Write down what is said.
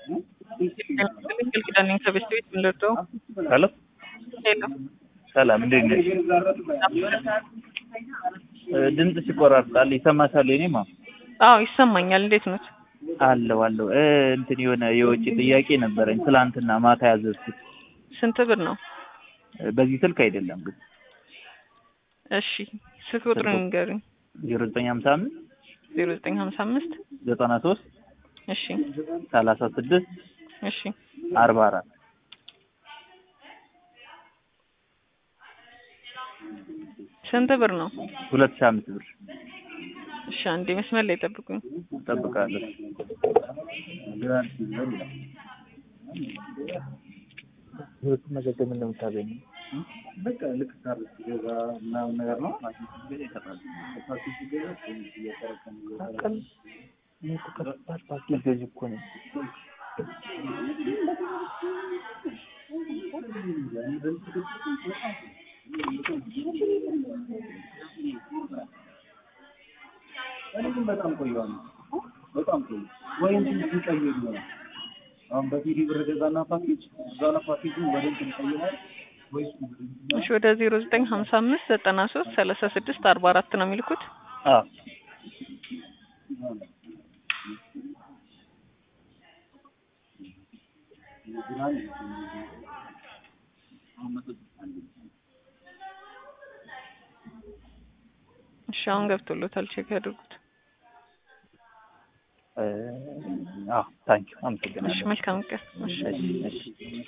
ኪዳኔ ከቤት ቤት ምንለደው ሄሎ ሄሎ ሰላም እንዴት ነሽ? ድምፅሽ ይቆራርጣል። ይሰማሻል? የኔማ አዎ ይሰማኛል። እንዴት ነት? አለው አለው እ እንትን የሆነ የውጭ ጥያቄ ነበረኝ ትላንትና ማታ ያዘዝኩት ስንት ብር ነው? በዚህ ስልክ አይደለም ግን እሺ ስልክ ቁጥሩን ንገሩኝ። ዜሮ ዘጠኝ ሀምሳ አምስት ዜሮ ዘጠኝ ሀምሳ አምስት ዘጠና ሶስት እሺ ሰላሳ ስድስት እሺ አርባ አራት ስንት ብር ነው? ሁለት ሺህ አምስት ብር እሺ አንዴ መስመር ላይ ጠብቁኝ። እጠብቃለሁ። ህይወቱን መዘገብ እንደምታገኙ በቃ ልክ ካር ሲገዛ ምናምን ነገር ነው ይሰጣል። እኔ እኮ ከባድ ፓኬጅ ገዢ እኮ ነኝ። እኔ ግን በጣም ቆየዋለሁ። በጣም ቆየ ወይም ሲቀይር ይሆናል። አሁን በቲቪ ብር ገዛና ፓኬጅ እዛ ላይ ፓኬጁ ወደ እንትን ይቀይራል ወይስ እሺ ወደ ዜሮ ዘጠኝ ሀምሳ አምስት ዘጠና ሶስት ሰላሳ ስድስት አርባ አራት ነው የሚልኩት። አዎ እሺ አሁን ገብቶሎታል። ቼክ ያድርጉት። አዎ ታንኪዩ እሺ አመሰግናለሁ። መልካም ቀን። እሺ እሺ እሺ